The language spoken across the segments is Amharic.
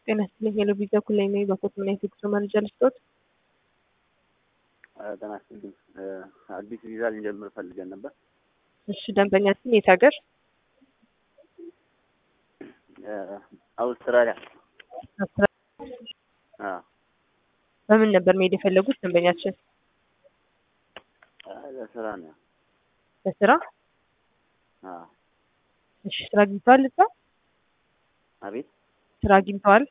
ጤና ይስጥልኝ የሎቤዛ ኩላይ ነኝ። በኮት ምን አይነት የጉዞ መረጃ ልስጦት? ጤና ይስጥልኝ አዲስ ቪዛ ልንጀምር ፈልገን ነበር። እሺ ደንበኛችን የት ሀገር? አውስትራሊያ። አዎ በምን ነበር መሄድ የፈለጉት ደንበኛችን? ለስራ ነው። ለስራ? አዎ እሺ ስራ አግኝተዋል እዛ? አቤት። ስራ አግኝተዋል?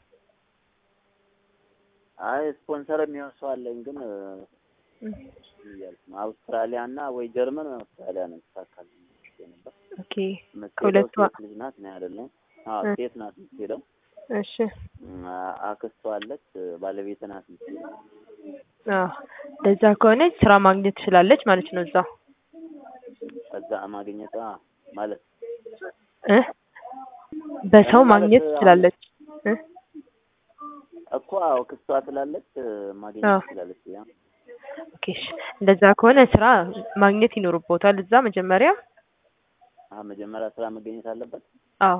አይ ስፖንሰር የሚሆን ሰው አለኝ ግን እያልኩ ነው። አውስትራሊያ እና ወይ ጀርመን ወይ አውስትራሊያ ነው ይሳካል ነበር። ኦኬ የምትሄደው ከሁለቱ ሴት ልጅ ናት ነው አይደለም? አዎ ሴት ናት የምትሄደው። እሺ አክስቷ አለች፣ ባለቤት ናት የምትሄደው። አዎ ለዛ ከሆነች ስራ ማግኘት ትችላለች ማለት ነው እዛ ከዛ ማግኘት አ ማለት እ በሰው ማለት ማግኘት አሁን- ትችላለች እ እኮ አዎ ክስቷ ስላለች ማግኘት አዎ። ትችላለች። ያ ኦኬ እሺ እንደዛ ከሆነ ስራ ማግኘት ይኖርቦታል እዛ መጀመሪያ አሁን መጀመሪያ ስራ መገኘት አለበት። አዎ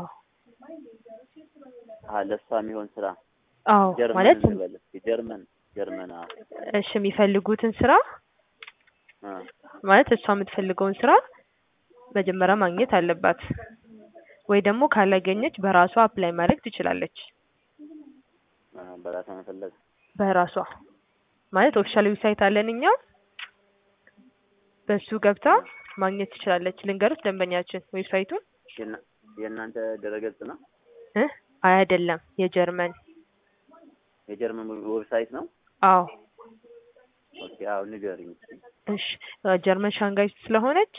አዎ ለእሷ የሚሆን ስራ አዎ ጀርመን ማለት ልበል እስኪ ጀርመን ጀርመን አዎ እሺ የሚፈልጉትን ስራ አ ማለት እሷ የምትፈልገውን ስራ መጀመሪያ ማግኘት አለባት ወይ ደግሞ ካላገኘች በራሷ አፕላይ ማድረግ ትችላለች አ በራሷ መፈለግ በራሷ ማለት ኦፊሻል ዌብሳይት አለን እኛ በሱ ገብታ ማግኘት ትችላለች ልንገሩት ደንበኛችን ዌብሳይቱን የእና- የእናንተ ድረገጽ ነው እ አይ አይደለም የጀርመን የጀርመን ዌብሳይት ነው። አዎ ኦኬ አዎ ንገሪኝ እስኪ። እሺ ጀርመን ሻንጋይ ስለሆነች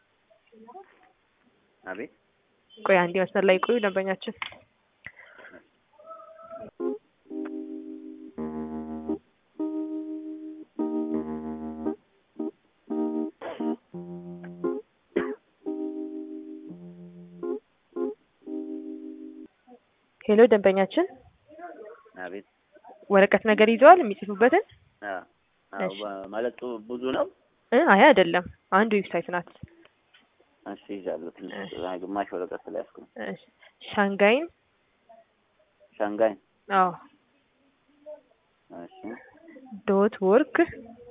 አቤት ቆይ አንዴ መስመር ላይ ቆዩ ደንበኛችን ሄሎ ደንበኛችን አቤት ወረቀት ነገር ይዘዋል የሚጽፉበትን አ አዎ እሺ። በ- ማለት ብዙ ነው። እ አይ አይደለም አንድ ዌብሳይት ናት እሺ ይዣለሁ ትንሽ አይ ግማሽ ወረቀት ስለያዝኩ ነው። እሺ ሻንጋይን ሻንጋይ አዎ እሺ ዶት ወርክ